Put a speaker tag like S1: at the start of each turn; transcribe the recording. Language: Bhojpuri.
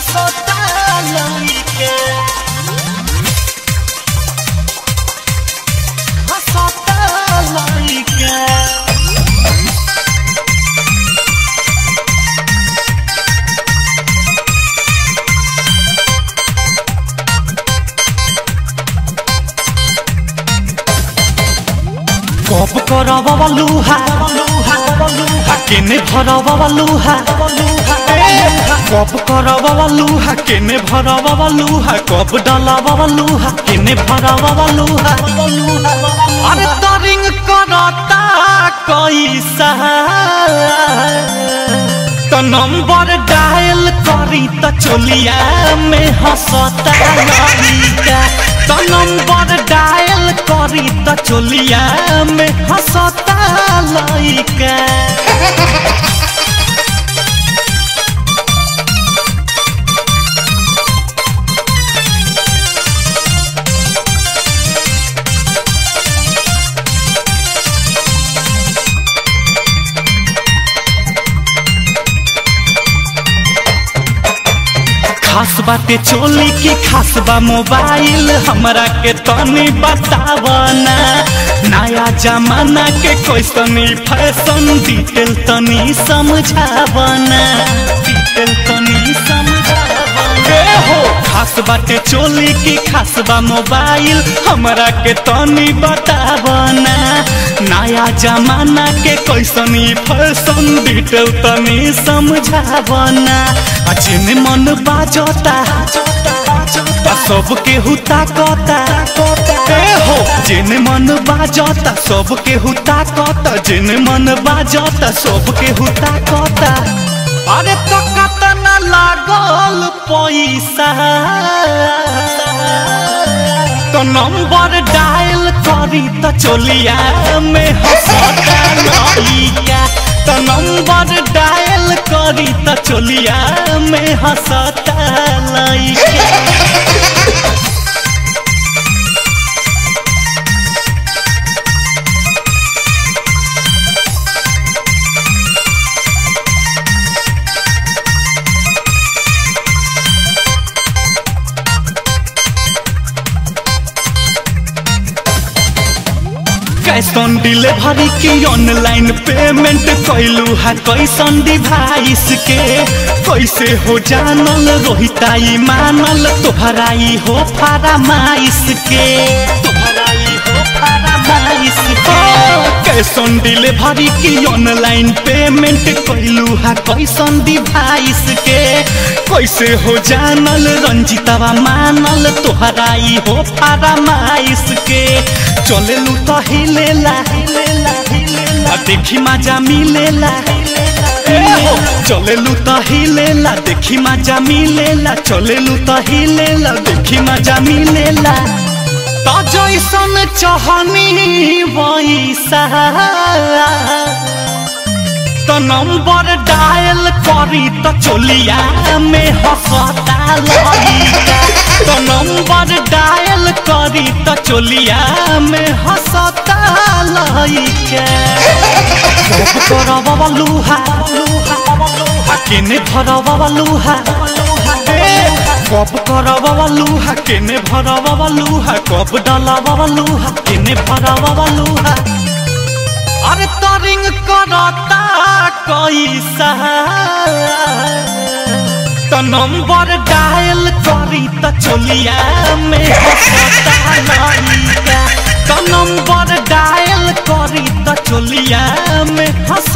S1: हंसता लइका हंसता लइका कब करब लुहा केने भरब लुहा कब करब लुहा केने भरब लुहा कब डलब लुहा केने भरब लुहा अरे तरिंग करता कैसा तो नंबर डायल करी त चोलिया में हंसता लड़िका तो नंबर डायल करी त चोलिया में हंसता लड़िका खास बाटे चोली की खास बा मोबाइल हमरा के तनी बतावना नया जमाना के कैसनी फैशन डिटेल तनी समझावना डिटेल तनी समझावना ए हो खास बाटे चोली की खास बा मोबाइल हमरा के तनी बतावना नया जमाना के कैसनी फैशन डिटेल तनी समझावना अचिन मन बाजता आ सबके हुता कता ए हो जिन मन बाजता सबके हुता कता जिन मन बाजता सबके हुता कता अरे तो कतना लागल पैसा तो नंबर डायल करी त चोलिया में हंसता लइका तो नंबर डायल करी त चोलिया में हंसता लइका कैश ऑन डिलीवरी की ऑनलाइन पेमेंट कैलू है कैसन डिवाइस के कैसे हो जानल रोहिताई मानल तोहराई हो फरामाइश के तोहराई हो फरामाइश के कैश ऑन डिलीवरी की ऑनलाइन पेमेंट कैलू है कैसन डिवाइस के कैसे हो जानल रंजितवा मानल तोहराई हो फरामाइश के चलेलू तो हिलेला आ देखी मजा मिलेला ए हो चलेलू तो हिलेला देखी मजा मिलेला चलेलू तो हिलेला देखी मजा मिलेला तो जैसन चहनी वैसा तो नंबर डायल करी तो चोलिया में हंसता लइका तो नंबर डायल करी तो चोलिया में हंसता लइका कब करब लुहा आ केने भरब लुहा कब करब लुहा केने भरब लुहा कब डलब लुहा केने भरब लुहा अरे तरिंग करता कैसा तो नंबर डायल करी त चोलिया में हंसता लइका तो नंबर डायल करी त चोलिया में हंस